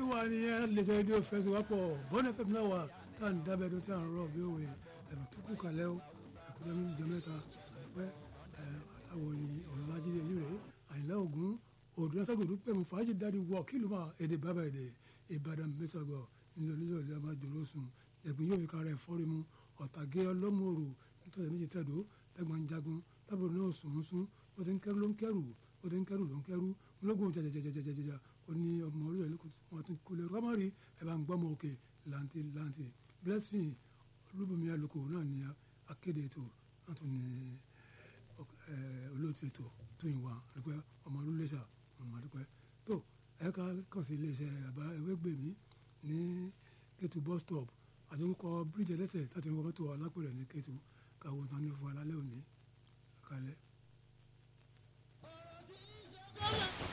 wà nìyẹn lẹ́sẹ̀ rédíò fẹsẹ̀wápọ̀ bọ́nà fẹ́mi náà wà tá à ń dábẹ́ tó tí à ń rọ̀ bí òwe ẹ̀rọ tó kù kalẹ̀ o ẹ̀kúnjẹ́ méjì jọ mẹ́ta àdúpẹ́ àwọn ọ̀làjídé ìlú rẹ̀ àyìnlá ògún òdùnà sàgòdù pẹ̀mú fàájì dáàdi wọ̀ kí ló máa èdè bàbá èdè ìbàdàn mẹ́sàgọ̀ nílò nílò ìlú àmà jòrò sùn ẹ̀gbìn yóò fi kára ẹ̀ fọ́rí mu ọ̀tàgé ọlọ́mọ̀ọ́rò nítorí méjì tẹ̀dó tẹ́gbọ̀n jagun tábìlì náà sùn sùn ó ti ń kẹ́rù ló ń kẹ́rù ó ti ń kẹ́rù ló ń kẹ́rù ológun jẹjẹjẹjẹjẹjẹjẹ ó ní ọmọ orí ẹ̀ wọn tún kó lè rọ́mọ́rì ẹ̀ bá ń gbọ́mọ òkè lanti lanti blessing olúbùnmi àlùkò náà ní akéde ètò náà tún ní olóòtú ètò tó ìwà àdúpẹ́ ọmọ olúléṣà ọmọ àdúpẹ́ tó ẹ̀ka kàn sí iléeṣẹ́ àbá ewégbèmí ní Kétu bus stop àdúgbò bíríjì ẹlẹ́sẹ̀ láti wọ́n mọ́tò alápẹ̀rẹ̀ ní Kétu káwọn tán ní fún alálẹ́ òní kalẹ̀.